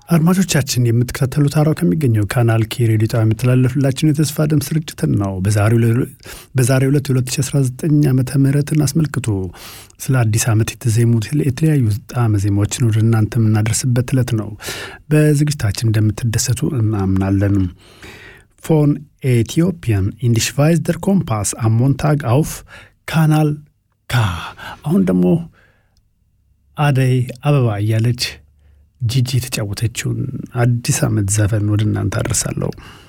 አድማጮቻችን የምትከታተሉት አራው ከሚገኘው ካናል ኬ ሬዲዮ ጣቢያ የሚተላለፍላችሁን የተስፋ ድምፅ ስርጭትን ነው። በዛሬው ዕለት 2019 ዓመተ ምህረትን አስመልክቶ ስለ አዲስ ዓመት የተዜሙት የተለያዩ ጣዕመ ዜማዎችን ወደ እናንተ የምናደርስበት ዕለት ነው። በዝግጅታችን እንደምትደሰቱ እናምናለን። ፎን ኤቲዮፒያን ኢንዲሽቫይዝ ደር ኮምፓስ አሞንታግ አውፍ ካናል ካ አሁን ደግሞ አደይ አበባ እያለች ጂጂ የተጫወተችውን አዲስ ዓመት ዘፈን ወደ እናንተ አደርሳለሁ።